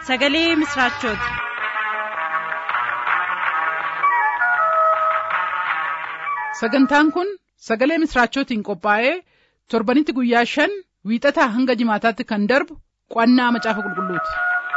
sagalee misiraachooti. sagantaan kun sagalee misiraachootiin qophaa'ee torbanitti guyyaa shan wiixataa hanga jimaataatti kan darbu qo'annaa macaafa qulqulluuti.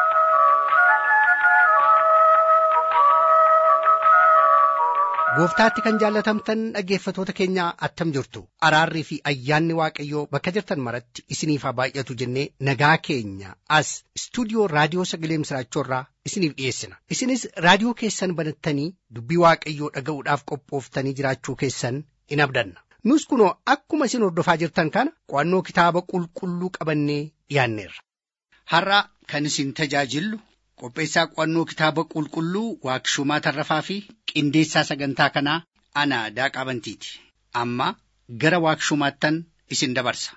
gooftaatti kan jaallatamtan dhaggeeffatoota keenya attam jirtu araarrii fi ayyaanni waaqayyoo bakka jirtan maratti isiniif haa baay'atu jennee nagaa keenya as istuudiyoo raadiyoo sagalee misiraachoorraa isiniif dhiyeessina isinis raadiyoo keessan banattanii dubbii waaqayyoo dhaga'uudhaaf qophooftanii jiraachuu keessan in abdanna nus kunoo akkuma isin hordofaa jirtan kana qo'annoo kitaaba qulqulluu qabannee dhiyaanneerra. har'a kan isin tajaajillu qopheessaa qo'annoo kitaaba qulqulluu waaqshumaa tarrafaa fi qindeessaa sagantaa kanaa ana daaqaa bantiiti amma gara waaqshumaattan isin dabarsa.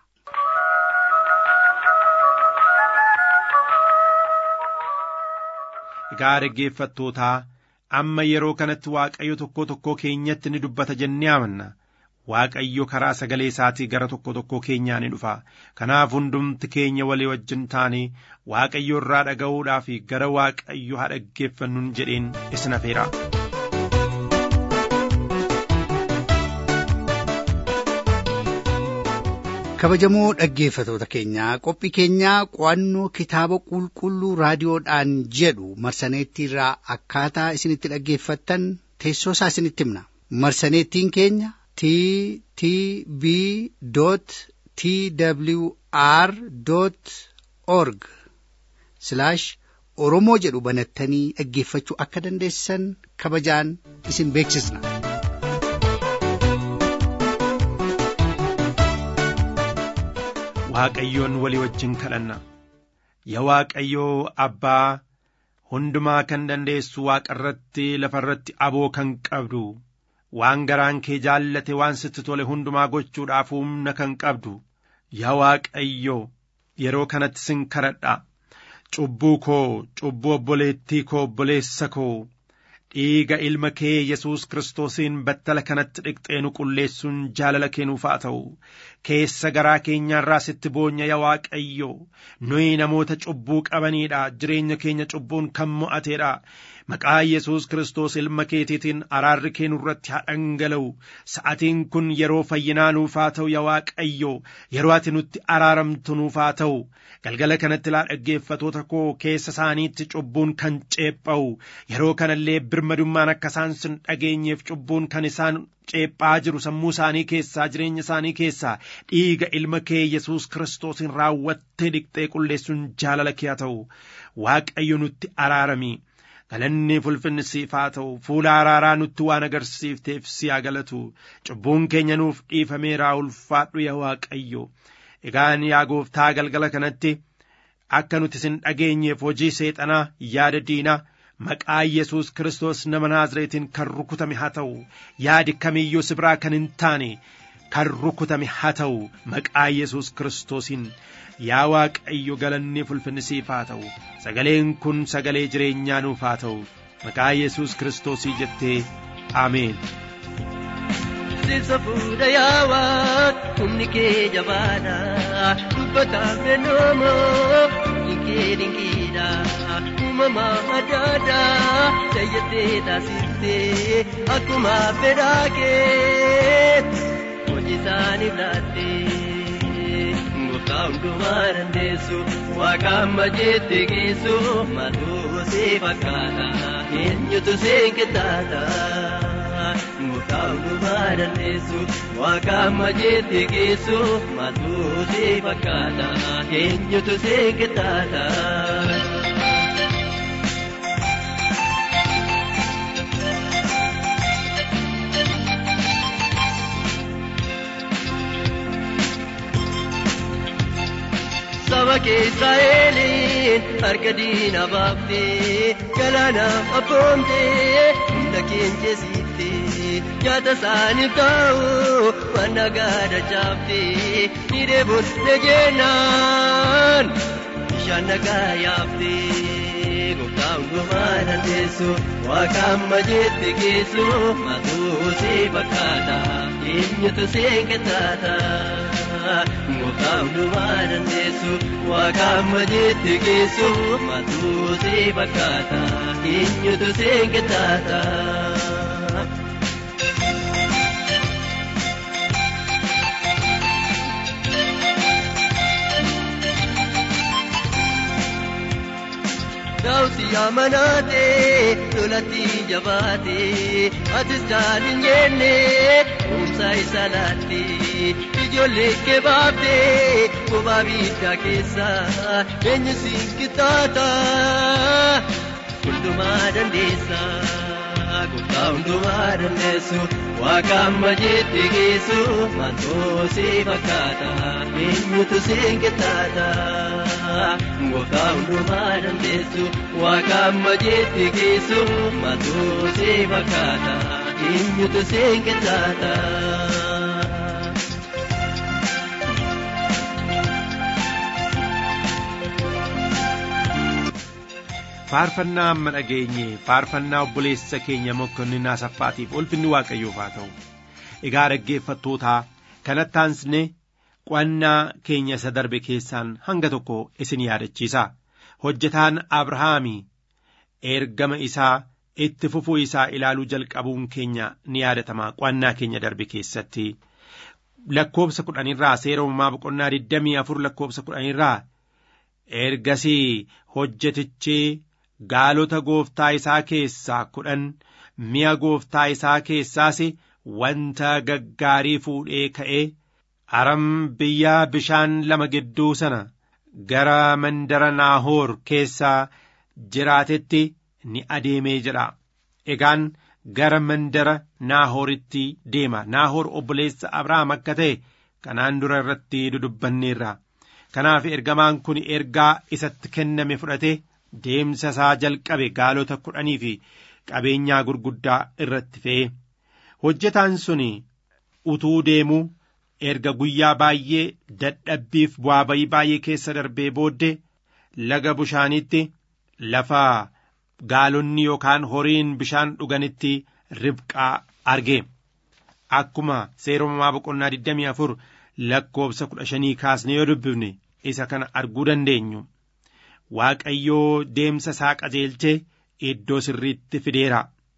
Egaa dhaggeeffattootaa amma yeroo kanatti Waaqayyo tokko tokkoo keenyatti ni dubbata jennee amanna. Waaqayyo karaa sagalee isaatii gara tokko tokkoo keenyaa ni dhufa. Kanaaf hundumti keenya walii wajjin taanee Waaqayyo irraa dhaga'uudhaaf gara Waaqayyo haa dhaggeeffannuun jedheen isin afeera. kabajamoo dhaggeeffatoota keenyaa qophii keenyaa qo'annoo kitaaba qulqulluu raadiyoodhaan jedhu marsaneettiirraa akkaataa isinitti dhaggeeffattan teessoo isaa isinitti himna marsaneettiin keenya t t b t w r org oromoo jedhu banattanii dhaggeeffachuu akka dandeessan kabajaan isin beeksisna. Waaqayyoon walii wajjin kadhanna. Yaa Waaqayyoo Abbaa hundumaa kan dandeessu waaqa irratti lafa irratti aboo kan qabdu waan garaan kee jaallate waan sitti tole hundumaa gochuudhaaf humna kan qabdu yaa Waaqayyoo yeroo kanatti sin kadhadha. Cubbuu koo cubbuu obboleettii koo obboleessa koo dhiiga ilma kee Yesuus Kiristoosiin battala kanatti dhiqxee nu qulleessuun jaalala kennuuf haa ta'u keessa garaa keenyaarraa sitti boonya yaa Waaqayyo nuyi namoota cubbuu qabaniidha jireenya keenya cubbuun kan mo'ateedha maqaa Yesuus Kiristoos ilma keetiitiin araarri kee nurratti haa dhangala'u sa'atiin kun yeroo fayyinaa nuuf haa ta'u yaa Waaqayyo yeroo ati nutti araaramtu nuuf haa ta'u galgala kanatti laa dhaggeeffatoota koo keessa isaaniitti cubbuun kan ceepha'u yeroo kanallee birmadummaan akka isaan sin dhageenyeef cubbuun kan isaan ceephaa jiru sammuu isaanii keessaa jireenya isaanii keessaa dhiiga ilma kee Yesuus Kiristoosiin raawwattee dhiqxee qulleessuun jaalala kee haa ta'u Waaqayyo nutti araarami. galanni fulfinni siif haa ta'u fuula araaraa nutti waan agarsiifteef si haa galatu cubbuun keenya nuuf dhiifameeraa ulfaadhu yaa Waaqayyo egaan yaa gooftaa galgala kanatti akka nuti sin dhageenyeef hojii seexanaa yaada diinaa maqaa Yesuus Kiristoos nama Naazreetiin kan rukutame haa ta'u yaadi kamiyyuu si biraa kan hin taane kan rukutame haa ta'u maqaa Yesuus Kiristoosiin yaa Waaqayyo galanni fulfinni siif haa ta'u sagaleen kun sagalee jireenyaa nuuf haa ta'u maqaa Yesuus Kiristoosii jettee Ameen. Sirsa fuudha yaawaa humni kee jabaadha dubbataaf nannoomoo humni kee dinqiidha uumamaa adda addaa jayyattee taasiftee akkuma fedhaa kee hojii isaaniif laattee gooftaa hundumaa dandeessu waaqa amma jette geessu maaltu see fakkaata eenyutu see qixxaata. Gooftaa hundumaa dandeessu waaqa amma jette geessu maaltu see fakkaata eenyutu see qixxaata. Saba keessa eeliin harka diina baaftee galaana abboomtee hunda keenyesiiftee nyaata isaaniif ta'u waan nagaada chaaftee ni deebuun nageenyaan bishaan nagaa yaaftee gooftaa hundumaa dandeessu waaqa amma jette geessu maaltu see fakkaata eenyutu see qixxaata. gooftaa hundumaa dandeessu waaqa amma jetti geessu matuu si fakkaata eenyutu si qixxaata. Daawuti amanaate lolatti jabaate atis caalin jenne humsa isa laatte ijoollee kee baafte bobaa biiddaa keessa eenyu siin qixxaata hundumaa dandeessa gooftaa hundumaa dandeessu waaqa amma jetti geessu maaltoo si fakkaata eenyutu siin qixxaata. gooftaa hundumaa dandeessu waaqa amma jetti geessu maaltoo si fakkaata eenyutu siin qixxaata. faarfannaa amma dhageenye faarfannaa obboleessa keenya mokonnin asaffaatiif ulfinni waaqayyoof haa ta'u egaa dhaggeeffattootaa kanatti aansine qo'annaa keenya isa darbe keessaan hanga tokko isin yaadachiisa hojjetaan abrahaamii ergama isaa itti fufuu isaa ilaaluu jalqabuun keenya ni yaadatama qo'annaa keenya darbe keessatti lakkoobsa kudhanirraa seera uumamaa boqonnaa digdamii afur lakkoobsa kudhanirraa ergasii hojjetichi gaalota gooftaa isaa keessaa kudhan mi'a gooftaa isaa keessaas wanta gaggaarii fuudhee ka'ee aram biyya bishaan lama gidduu sana gara mandara naahoor keessaa jiraatetti ni adeemee jedha egaan gara mandara naahooritti deema naahoor obboleessa abrahaam akka ta'e kanaan dura irratti dudubbanneerra kanaaf ergamaan kun ergaa isatti kenname fudhate deemsa isaa jalqabe gaalota kudhanii fi qabeenyaa gurguddaa irratti fe'e hojjetaan sun utuu deemuu erga guyyaa baay'ee dadhabbiif bu'aa bayii baay'ee keessa darbee booddee laga bishaaniitti lafa gaalonni yookaan horiin bishaan dhuganitti ribqaa arge akkuma seera uumamaa boqonnaa 24 lakkoobsa 15 kaasne yoo dubbifne isa kana arguu dandeenyu waaqayyoo deemsa isaa qajeelchee iddoo sirriitti fideera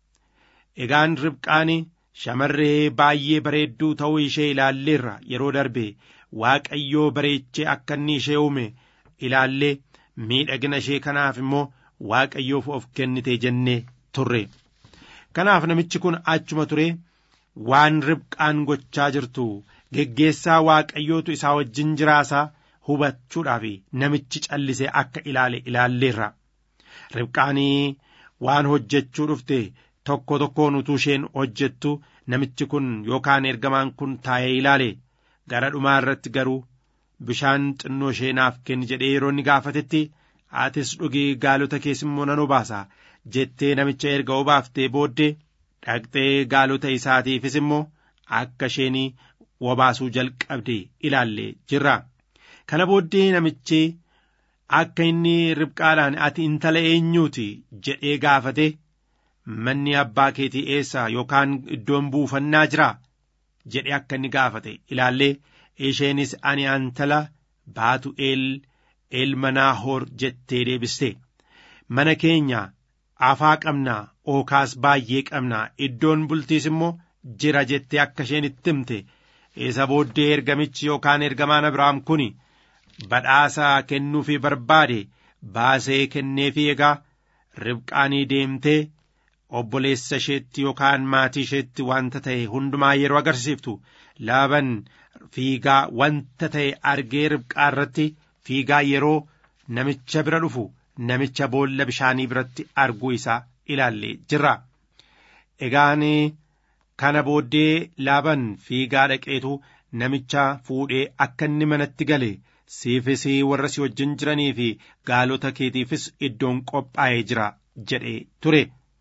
egaan ribqaan shamarree baay'ee bareedduu ta'uu ishee ilaalleerra yeroo darbe waaqayyoo bareechee akka inni ishee uume ilaallee miidhagina ishee kanaaf immoo waaqayyoof of kennite jennee turre kanaaf namichi kun achuma ture waan ribqaan gochaa jirtu geggeessaa waaqayyootu isaa wajjin jiraasaa hubachuudhaaf namichi callisee akka ilaale ilaalleerra ribqaanii waan hojjechuu dhufte tokko tokkoon utuu isheen hojjettu namichi kun yookaan ergamaan kun taa'ee ilaale gara dhumaa irratti garuu bishaan xinnoo ishee naaf kenni jedhee yeroo inni gaafatetti atis dhugii gaalota keessa immoo nan obaasa jettee namicha erga obaaftee booddee dhaqxee gaalota isaatiifis immoo akka isheen obaasuu jalqabde ilaalle jirra kana booddee namichi akka inni ribqaadhaan ati intala eenyuuti jedhee gaafate manni abbaa keetii eessa yookaan iddoon buufannaa jira jedhe akka inni gaafate ilaallee isheenis ani intala baatu'eel ilma naahoor jettee deebiste mana keenya afaa qabnaa ookaas baay'ee qabnaa iddoon bultiis immoo jira jettee akka isheen itti himte isa booddee ergamichi yookaan ergamaan abrahaam kun badhaasa kennuufii barbaade baasee kenneefii egaa ribqaanii deemtee obboleessa isheetti yookaan maatii isheetti wanta ta'e hundumaa yeroo agarsiiftu laaban fiigaa wanta ta'e argee ribqaa irratti fiigaa yeroo namicha bira dhufu namicha boolla bishaanii biratti arguu isaa ilaallee jirra. Egaan kana booddee laaban fiigaa dhaqeetu namicha fuudhee akka inni manatti gale siifis warra si wajjin jiranii fi gaalota keetiifis iddoon qophaa'ee jira jedhee ture.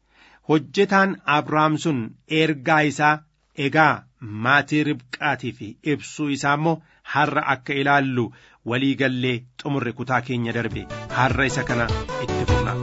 hojjetaan abrahaam sun ergaa isaa egaa maatii ribqaatiif ibsuu isaa immoo har'a akka ilaallu walii gallee xumurre kutaa keenya darbe har'a isa kana itti fufna.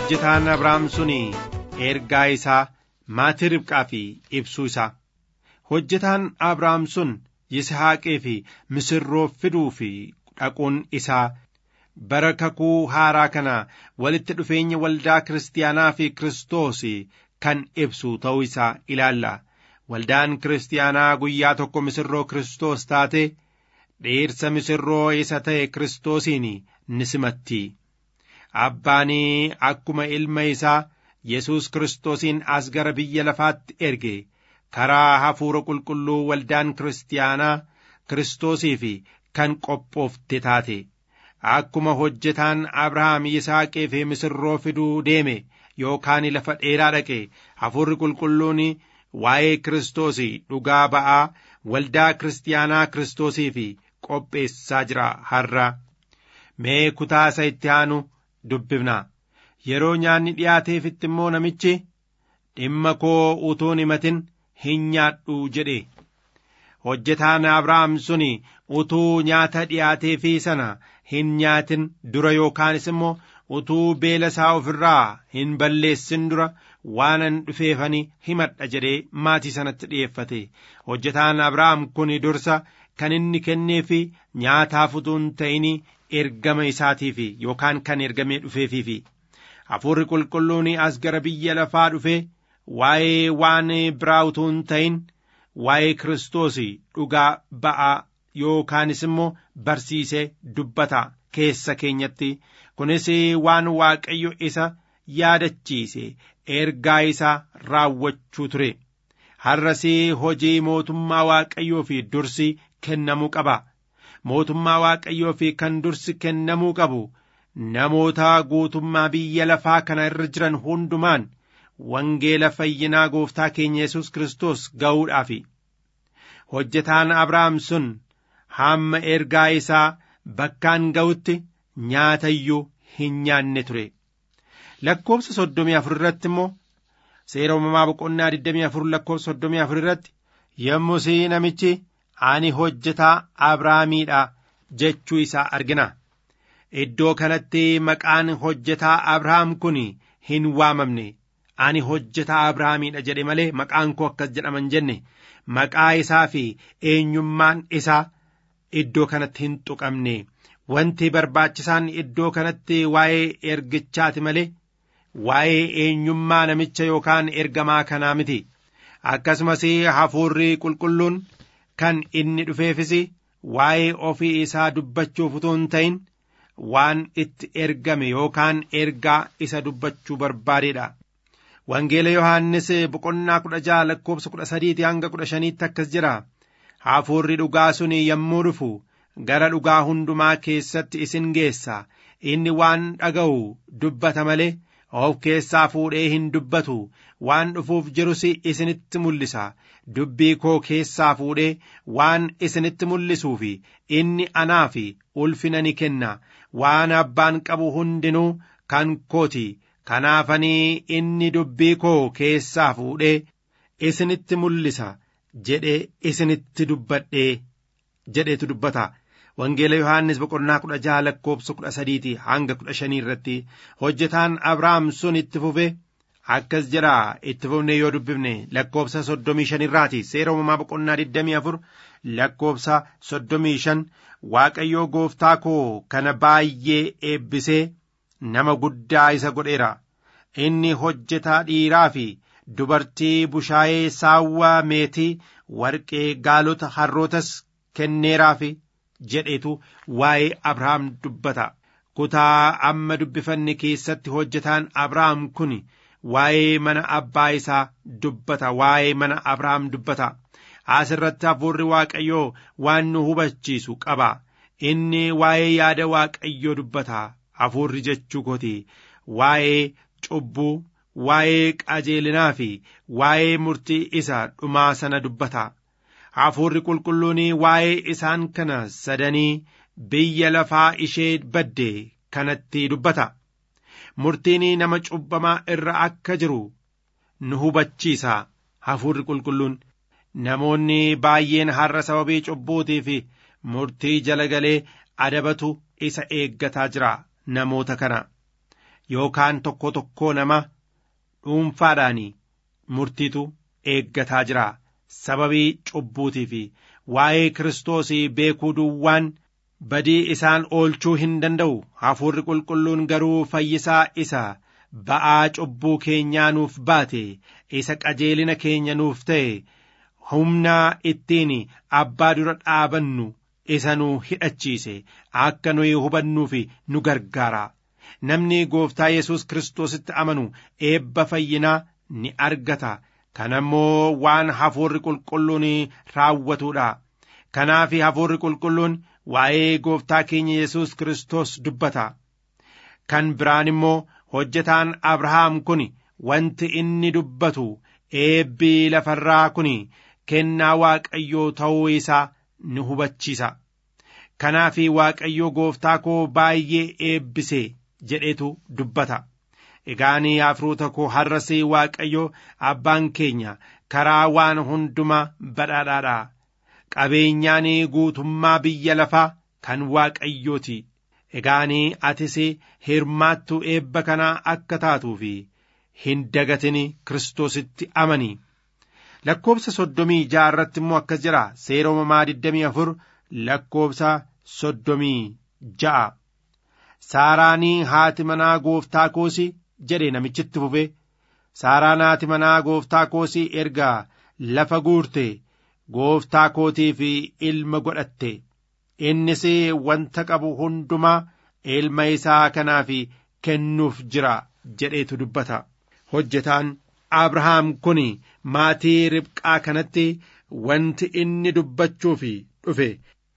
hojjetaan abrahaam sun ergaa isaa maatii ribqaa fi ibsuu isaa hojjetaan abrahaam sun yisahaaqee fi misirroo fiduu fi dhaquun isaa bara kakuu haaraa kana walitti dhufeenya waldaa kiristaanaa fi kiristoos kan ibsu ta'uu isaa ilaalla waldaan kiristaanaa guyyaa tokko misirroo kiristoos taate dhiirsa misirroo isa ta'e kiristoosiin ni simatti abbaanii akkuma ilma isaa yesus kiristoosiin as gara biyya lafaatti erge karaa hafuura qulqulluu waldaan kiristaanaa kiristoosiif kan qophoofte taate akkuma hojjetaan abrahaam yisaaqee fi misirroo fiduu deeme yookaan lafa dheeraa dhaqe hafuurri qulqulluun waa'ee kiristoos dhugaa ba'aa waldaa kiristaanaa kiristoosiif qopheessaa jira har'a mee kutaa isa itti aanu dubbifna yeroo nyaanni dhiyaateefitti immoo namichi dhimma koo utuun himatin hin nyaadhu jedhe hojjetaan abrahaam sun utuu nyaata dhiyaateefii sana hin nyaatin dura yookaanis immoo utuu beela isaa ofirraa hin balleessin dura waanan dhufeefani himadha jedhee maatii sanatti dhi'eeffate hojjetaan abrahaam kun dursa kan inni kenneefi nyaataaf utuu hin ta'in ergama isaatiif yookaan kan ergamee dhufeefiifi hafuurri qulqulluun as gara biyya lafaa dhufe waa'ee waan biraa utuu hin ta'in waa'ee kiristoos dhugaa ba'aa yookaanis immoo barsiisee dubbata keessa keenyatti kunis waan waaqayyo isa yaadachiise ergaa isaa raawwachuu ture har'as hojii mootummaa waaqayyoo fi dursi kennamuu qaba mootummaa waaqayyoo fi kan dursi kennamuu qabu namoota guutummaa biyya lafaa kana irra jiran hundumaan wangeela fayyinaa gooftaa keenya yesus kiristoos ga'uudhaafi hojjetaan abrahaam sun hamma ergaa isaa bakkaan ga'utti nyaata iyyuu hin nyaanne ture lakkoobsa soddomii afur irratti immoo seera uumamaa boqonnaa digdamii afur lakkoobsa soddomii afur irratti yommus namichi ani hojjetaa abrahaamiidha jechuu isaa argina iddoo kanatti maqaan hojjetaa abrahaam kun hin waamamne ani hojjetaa abrahaamiidha jedhe malee maqaan koo akkas jedhaman jenne maqaa isaa fi eenyummaan isaa iddoo kanatti hin tuqamne wanti barbaachisaan iddoo kanatti waa'ee ergichaati malee waa'ee eenyummaa namicha yookaan ergamaa kanaa miti akkasumas hafuurri qulqulluun kan inni dhufeefis waa'ee ofii isaa dubbachuuf utuu hin ta'in waan itti ergame yookaan ergaa isa dubbachuu barbaadeedha. Wangeela Yohaannis boqonnaa kudha jaha lakkoobsa kudha sadiiti hanga kudha shaniitti akkas jira. Hafuurri dhugaa sun yommuu dhufu gara dhugaa hundumaa keessatti isin geessa. Inni waan dhaga'u dubbata malee of keessaa fuudhee hin dubbatu. Waan dhufuuf jirus isinitti mul'isa. Dubbii koo keessaa fuudhee waan isinitti mul'isuuf inni anaaf ulfina ni kenna. Waan abbaan qabu hundinuu kan kooti. kanaafanii inni dubbii koo keessaa fuudhee isinitti mul'isa jedhee isinitti dubbadhee jedheetu dubbata wangeela yohaannis boqonnaa kudha jaha lakkoobsa kudha sadiiti hanga kudha shanii irratti hojjetaan abrahaam sun itti fufe akkas jedha itti fufne yoo dubbifne lakkoobsa soddomii shan irraati seera uumamaa boqonnaa digdamii afur lakkoobsa soddomii shan waaqayyoo gooftaa koo kana baay'ee eebbisee nama guddaa isa godheera inni hojjetaa dhiiraa fi dubartii bushaayee saawwaa meetii warqee gaalota harrootas kenneeraaf jedhetu waa'ee abrahaam dubbata kutaa amma dubbifanne keessatti hojjetaan abrahaam kun waa'ee mana abbaa isaa dubbata waa'ee mana abrahaam dubbata as irratti hafuurri waaqayyoo waan nu hubachiisu qaba inni waa'ee yaada waaqayyoo dubbata hafuurri jechuu kooti waa'ee cubbuu waa'ee qajeelinaa fi waa'ee murtii isa dhumaa sana dubbata hafuurri qulqulluun waa'ee isaan kana sadanii biyya lafaa ishee badde kanatti dubbata murtiin nama cubbamaa irra akka jiru nu hubachiisa hafuurri qulqulluun namoonni baay'een har'a sababii cubbuutii fi murtii jala galee adabatu isa eeggataa jira namoota kana yookaan tokko tokkoo nama dhuunfaadhaan murtiitu eeggataa jira sababii cubbuutii fi waa'ee kiristoos beekuu duwwaan badii isaan oolchuu hin danda'u hafuurri qulqulluun garuu fayyisaa isa ba'aa cubbuu keenyaa nuuf baate isa qajeelina keenya nuuf ta'e humna ittiin abbaa dura dhaabannu isa nu hidhachiise akka nuyi hubannuuf nu gargaara namni gooftaa yesus kiristoositti amanu eebba fayyinaa ni argata kana immoo waan hafuurri qulqulluun raawwatuudha kanaaf hafuurri qulqulluun waa'ee gooftaa keenya yesus kiristoos dubbata kan biraan immoo hojjetaan abrahaam kun wanti inni dubbatu eebbii lafarraa kun kennaa waaqayyoo ta'uu isaa ni hubachiisa kanaaf waaqayyo gooftaa koo baay'ee eebbise jedhetu dubbata egaanii afroota koo har'as waaqayyo abbaan keenya karaa waan hundumaa badhaadhaadha qabeenyaan guutummaa biyya lafaa kan waaqayyooti egaanii atis hirmaattu eebba kanaa akka taatuuf hin dagatin kiristoositti amani lakkoobsa soddomii ja'a irratti immoo akkas jira seera uumamaa digdamii afur lakkoobsa soddomii ja'a saaraanii haati manaa gooftaa koosi jedhe namichitti fufe saaraan haati manaa gooftaa koosi erga lafa guurte gooftaa kootiif ilma godhatte innis wanta qabu hundumaa ilma isaa kanaaf kennuuf jira jedheetu dubbata hojjetaan abrahaam kun maatii ribqaa kanatti wanti inni dubbachuuf dhufe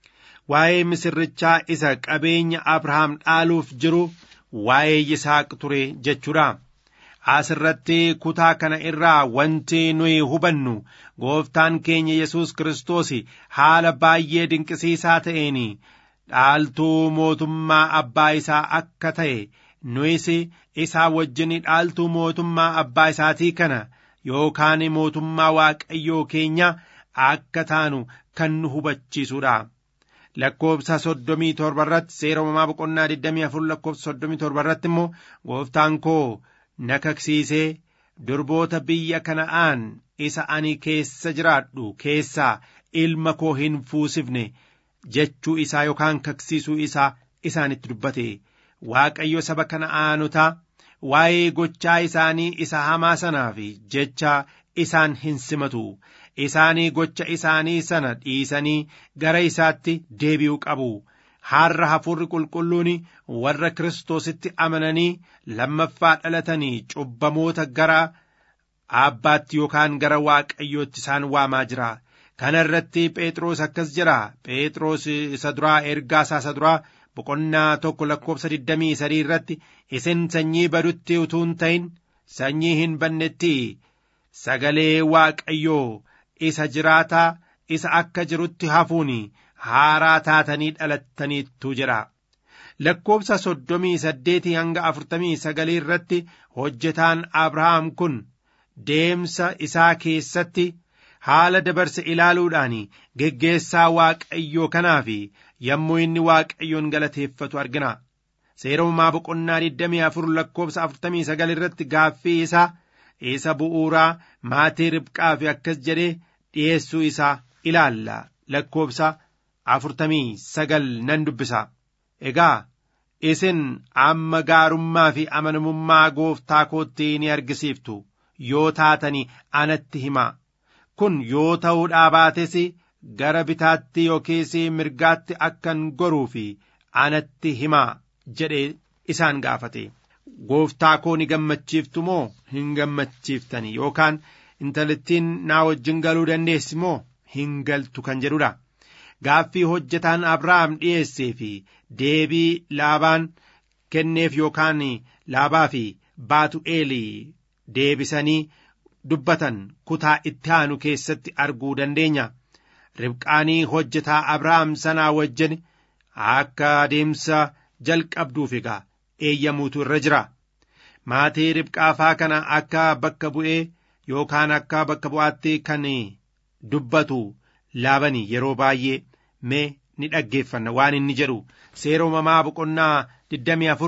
waa'ee misirrichaa isa qabeenya abrahaam dhaaluuf jiru waa'ee yisaaq ture jechuudha asirratti kutaa kana irraa wanti nuyi hubannu gooftaan keenya yesus kiristoos haala baay'ee dinqisiisaa ta'een dhaaltuu mootummaa abbaa isaa akka ta'e nuyis isaa wajjin dhaaltuu mootummaa abbaa isaatii kana yookaan mootummaa waaqayyoo keenya akka taanu kan nu hubachiisudha. lakkoobsa soddomii torba irratti seera uumamaa boqonnaa digdamii afur lakkoobsa soddomii torba irratti immoo gooftaan koo na kaksiisee durboota biyya kana'aan isa ani keessa jiraadhu keessaa ilma koo hin fuusifne jechuu isaa yookaan kaksiisuu isaa isaanitti dubbate waaqayyo saba kana'aanotaa waa'ee gochaa isaanii isa hamaa sanaaf jecha isaan hin simatu isaanii gocha isaanii sana dhiisanii gara isaatti deebi'uu qabu har'a hafuurri qulqulluun warra kiristoositti amananii lammaffaa dhalatanii cubbamoota gara abbaatti yookaan gara waaqayyootti isaan waamaa jira kana irratti phexros akkas jira phexros isa duraa ergaa isaa isa duraa boqonnaa tokko lakkoobsa digdamii sadii irratti isin sanyii badutti utuu hin ta'in sanyii hin bannetti sagalee waaqayyoo isa jiraataa isa akka jirutti hafuun haaraa taatanii dhalattaniittu jedha lakkoobsa soddomii saddeetii hanga afurtamii sagalii irratti hojjetaan abrahaam kun deemsa isaa keessatti haala dabarse ilaaluudhaan geggeessaa waaqayyoo kanaaf yommuu inni waaqayyoon galateeffatu argina seera uumaa boqonnaa digdamii afur lakkoobsa afurtamii sagal irratti gaaffii isaa isa bu'uuraa maatii ribqaaf akkas jedhee dhi'eessuu isaa ilaalla lakkoobsa afurtamii sagal nan dubbisa egaa isin amma gaarummaa fi amanamummaa gooftaa kootti ni argisiiftu yoo taatanii anatti himaa kun yoo ta'uudhaa baates gara bitaatti yookiis mirgaatti akkan goruu fi anatti himaa jedhe isaan gaafate gooftaa koo ni gammachiiftu moo hin gammachiiftani yookaan intalittiin naa wajjin galuu dandeessi moo hin galtu kan jedhudha gaaffii hojjetaan abrahaam dhi'eessee fi deebii laabaan kenneef yookaan laabaa fi baatu'eelii deebisanii dubbatan kutaa itti aanu keessatti arguu dandeenya ribqaanii hojjetaa abrahaam sanaa wajjin akka adeemsa jalqabduuf egaa eeyyamuutu irra jira maatii ribqaafaa kana akka bakka bu'ee yookaan akka bakka bu'aatti kan dubbatu laabanii yeroo baay'ee mee ni dhaggeeffanna waan inni jedhu seera uumamaa boqonnaa digdamii afur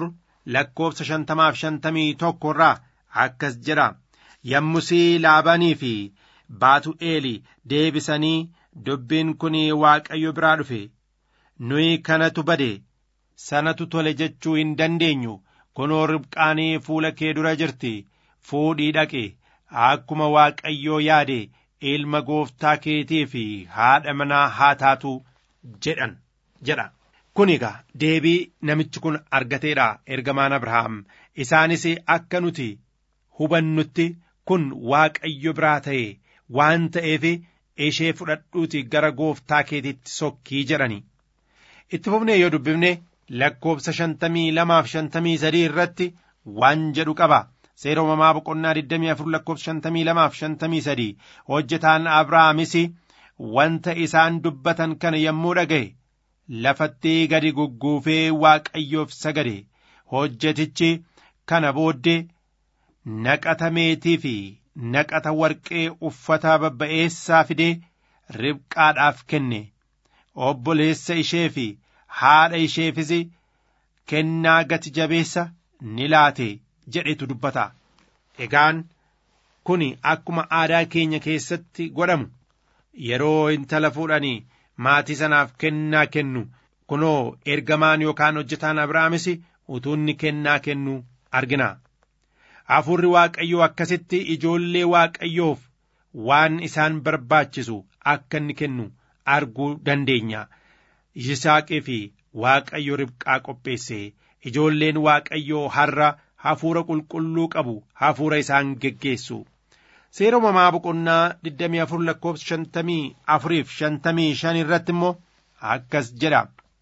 lakkoofsa shantamaaf shantamii tokko irraa akkas jedha yommusii laabanii fi baatu'eeli deebisanii dubbiin kun waaqayyo biraa dhufe nuyi kanatu bade sanatu tole jechuu hin dandeenyu kunoo ribqaanii fuula kee dura jirti fuudhii dhaqe akkuma waaqayyoo yaade ilma gooftaa keetii fi haadha manaa haa taatu jedhan jedha kun egaa deebii namichi kun argateedha ergamaan abrahaam isaanis akka nuti hubannutti kun waaqayyo biraa ta'e waan ta'eef ishee fudhadhuuti gara gooftaa keetiitti sokkii jedhani itti fufnee yoo dubbifne lakkoofsa shantamii lamaaf shantamii sadii irratti waan jedhu qaba seera uumamaa boqonnaa 24 lakkoofsa shantamii lamaaf shantamii sadii hojjetaan abrahaamis wanta isaan dubbatan kana yommuu dhaga'e lafatti gadi gugguufee waaqayyoof sagade hojjetichi kana booddee naqata meetii fi naqata warqee uffata babba'eessaa fidee ribqaadhaaf kenne obboleessa ishee fi haadha isheefis kennaa gati jabeessa ni laate jedhetu dubbata egaan kun akkuma aadaa keenya keessatti godhamu yeroo intala fuudhanii maatii sanaaf kennaa kennu kunoo ergamaan yookaan hojjetaan abrahaamis utuunni kennaa kennu argina hafuurri waaqayyoo akkasitti ijoollee waaqayyoof waan isaan barbaachisu akka inni kennu arguu dandeenya yisaaqii fi waaqayyo ribqaa qopheesse ijoolleen waaqayyoo har'a hafuura qulqulluu qabu hafuura isaan geggeessu seera uumamaa boqonnaa 24 lakkoofsa 54 fi 55 irratti immoo akkas jedha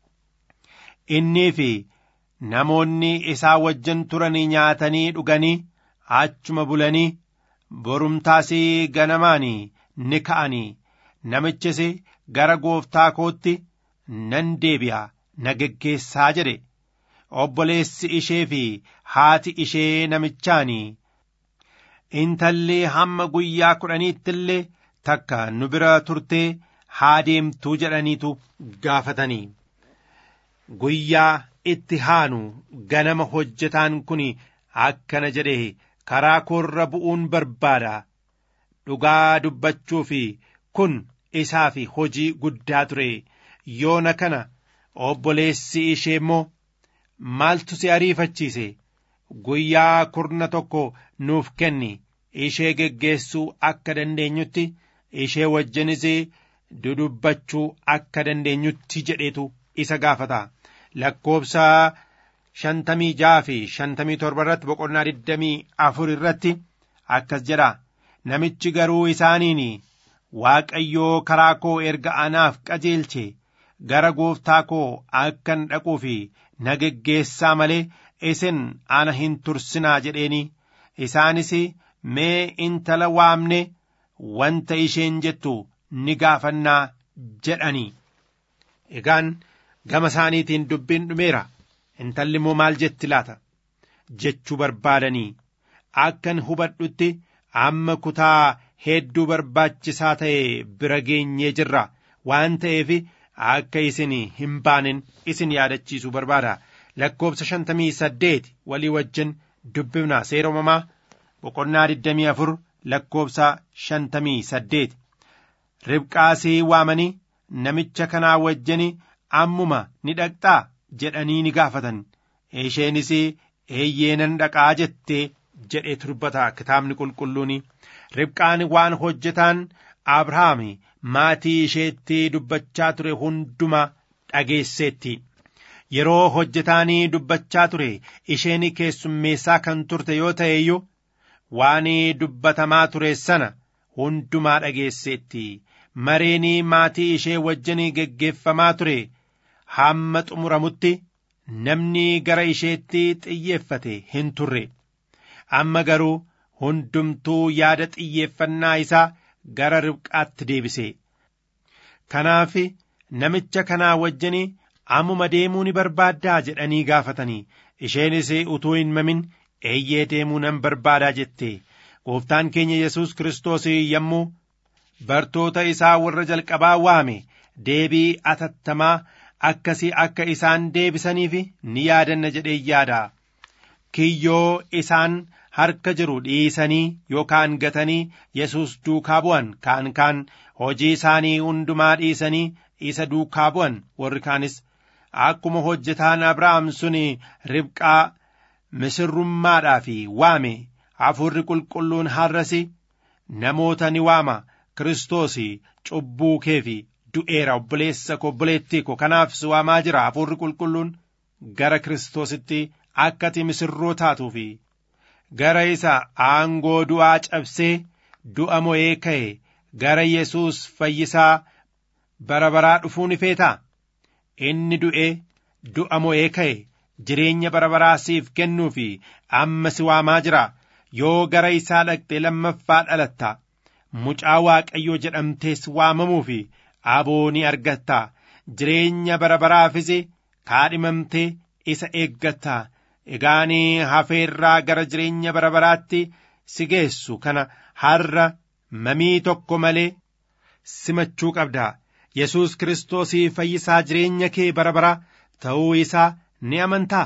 innii fi namoonni isaa wajjin turanii nyaatanii dhuganii achuma bulanii borumtaasii ganamaanii ni ka'anii namichis gara gooftaa kootti nan deebi'a na geggeessaa jedhe obboleessi ishee fi haati ishee namichaanii intalli hamma guyyaa kudhaniitti illee takka nu bira turtee haa deemtuu jedhaniitu gaafatanii guyyaa itti haanu ganama hojjetaan kun akkana jedhe karaa koorra bu'uun barbaada dhugaa dubbachuu fi kun isaa fi hojii guddaa ture yoona kana obboleessi ishee immoo maaltu si ariifachiise guyyaa kurna tokko nuuf kenni ishee geggeessuu akka dandeenyutti ishee wajjinis dudubbachuu akka dandeenyutti jedheetu isa gaafata lakkoobsa shantamii jaha fi shantamii torba irratti boqonnaa digdamii afur irratti akkas jedha namichi garuu isaaniin waaqayyoo karaa koo erga anaaf qajeelche gara gooftaa koo akkan dhaquu fi na geggeessaa malee isin ana hin tursinaa jedheeni isaanis mee intala waamne wanta isheen jettu ni gaafannaa jedhanii egaan gama isaaniitiin dubbiin dhumeera intalli immoo maal jetti laata jechuu barbaadanii akkan hubadhutti amma kutaa hedduu barbaachisaa ta'e bira geenyee jirra waan ta'eef akka isin hin baanen isin yaadachiisuu barbaada lakkoobsa shantamii saddeet walii wajjin dubbifna seera uumamaa boqonnaa digdamii afur lakkoobsa shantamii saddeet ribqaasii waamanii namicha kanaa wajjin ammuma ni dhaqxaa jedhanii ni gaafatan isheenis eeyyee nan dhaqaa jettee jedhee dubbata kitaabni qulqulluun ribqaan waan hojjetaan abrahaam maatii isheetti dubbachaa ture hunduma dhageesseetti yeroo hojjetaanii dubbachaa ture isheen keessummeessaa kan turte yoo ta'e iyyuu waan dubbatamaa ture sana hundumaa dhageesseetti mareen maatii ishee wajjin geggeeffamaa ture hamma xumuramutti namni gara isheetti xiyyeeffate hin turre amma garuu hundumtuu yaada xiyyeeffannaa isaa gara ribqaatti deebise kanaaf namicha kanaa wajjin ammuma deemuu ni barbaaddaa jedhanii gaafatanii isheenis utuu hin mamin eeyyee deemuu nan barbaadaa jette gooftaan keenya yesus kiristoos yommuu bartoota isaa warra jalqabaa waame deebii atattamaa akkasii akka isaan deebisaniif ni yaadanna jedhee yaada kiyyoo isaan harka jiru dhiisanii yookaan gatanii yesus duukaa bu'an kaan kaan hojii isaanii hundumaa dhiisanii isa duukaa bu'an warri kaanis akkuma hojjetaan abrahaam sun ribqaa misirrummaadhaaf waame hafuurri qulqulluun har'as namoota ni waama kiristoos cubbuu kee fi du'eera obboleessa ko obboleettii ko kanaaf si waamaa jira hafuurri qulqulluun gara kiristoositti akka ati misirroo taatuu fi gara isa aangoo du'aa cabsee du'a mo'ee ka'e gara yesus fayyisaa bara baraa dhufuu ni feetaa inni du'ee du'a mo'ee ka'e jireenya bara baraa siif kennuu fi amma si waamaa jira yoo gara isaa dhaqxee lammaffaa dhalatta mucaa waaqayyoo jedhamtees waamamuu fi aboo ni argatta jireenya bara baraafis kaadhimamtee isa eeggatta egaanii hafeerraa gara jireenya bara baraatti si geessu kana har'a mamii tokko malee simachuu qabda yesus kiristoosii fayyisaa jireenya kee bara bara ta'uu isaa ni amantaa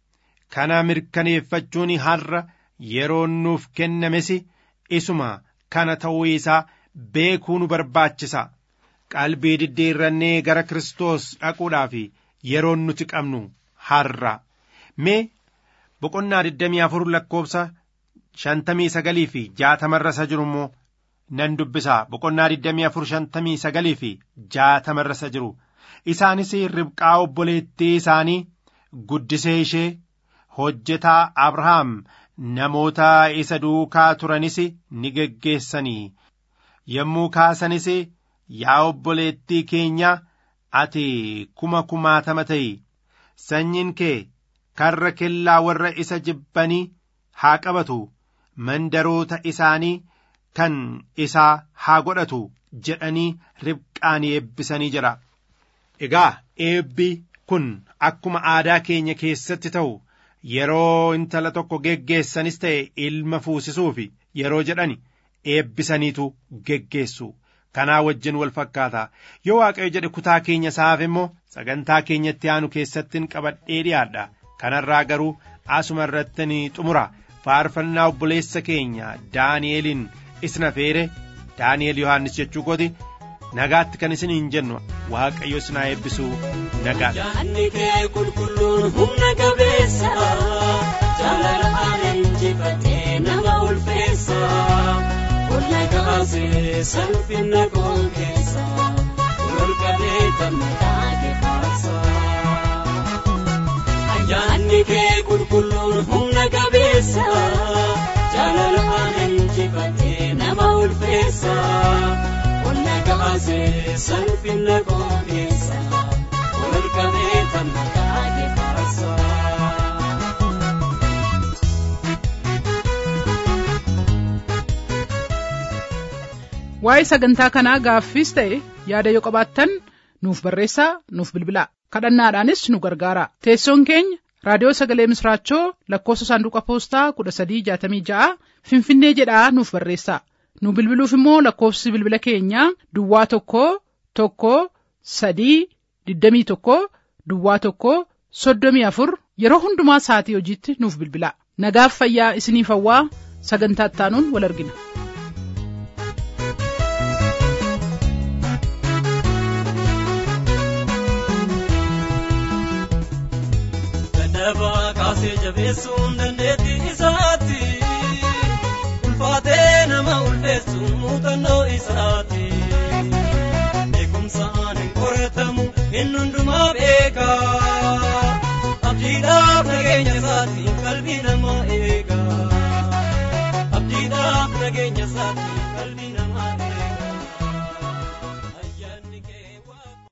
kana mirkaneeffachuun har'a yeroon nuuf kennames isuma kana ta'uu isaa beekuu nu barbaachisa qalbii diddiirrannee gara kiristoos dhaquudhaaf yeroon nuti qabnu har'a mee boqonnaa digdamii afur lakkoobsa shantamii sagalii fi jaatamarra isa jiru immoo nan dubbisaa boqonnaa digdamii afur shantamii sagalii fi jaatamarra isa jiru isaanis ribqaa obboleettii isaanii guddisee ishee hojjetaa abrahaam namoota isa duukaa turanis ni geggeessanii yommuu kaasanis yaa obboleettii keenya ati kuma kumaatama ta'i sanyiin kee karra kellaa warra isa jibbanii haa qabatu mandaroota isaanii kan isaa haa godhatu jedhanii ribqaan eebbisanii jira egaa eebbi kun akkuma aadaa keenya keessatti ta'u yeroo intala tokko geggeessanis ta'e ilma fuusisuuf yeroo jedhani eebbisaniitu geggeessu kanaa wajjin wal fakkaata yoo waaqayyo jedhe kutaa keenya isaaf immoo sagantaa keenyatti aanu keessattiin qabadhee dhiyaadha kanarraa garuu asuma irrattin xumura faarfannaa obboleessa keenya daani'eliin isna feere daani'el yohaannis jechuu kooti nagaatti kan isiniin jennu waaqayyo isinaa eebbisuu nagaadha. Yaadni kee qulqulluun humna qabeessa jaalalaan injifatee nama ulfeessa qonna kaasee salphina koon keessa ol qabee gammadaa kefaasa. Yaadni kee qulqulluun humna qabeessa jaalalaan injifatee nama ulfeessa. Qonna kaasee salphina koon keessa ol qabee gammadaa kefaasa. waa'ee sagantaa kanaa gaaffiis ta'e yaada yoo qabaattan nuuf barreessaa nuuf bilbilaa kadhannaadhaanis nu gargaara teessoon keenya raadiyoo sagalee misraachoo lakkoofsa saanduqa poostaa kudha sadii jaatamii ja'a finfinnee jedhaa nuuf barreessaa nu bilbiluuf immoo lakkoofsi bilbila keenyaa duwwaa tokko tokko sadii digdamii tokko duwwaa tokko soddomii afur yeroo hundumaa sa'atii hojiitti nuuf bilbilaa nagaaf fayyaa isiniif hawwaa sagantaa ittaanuun wal argina. Dadhabaa kaasee jabeessuun dandeetta.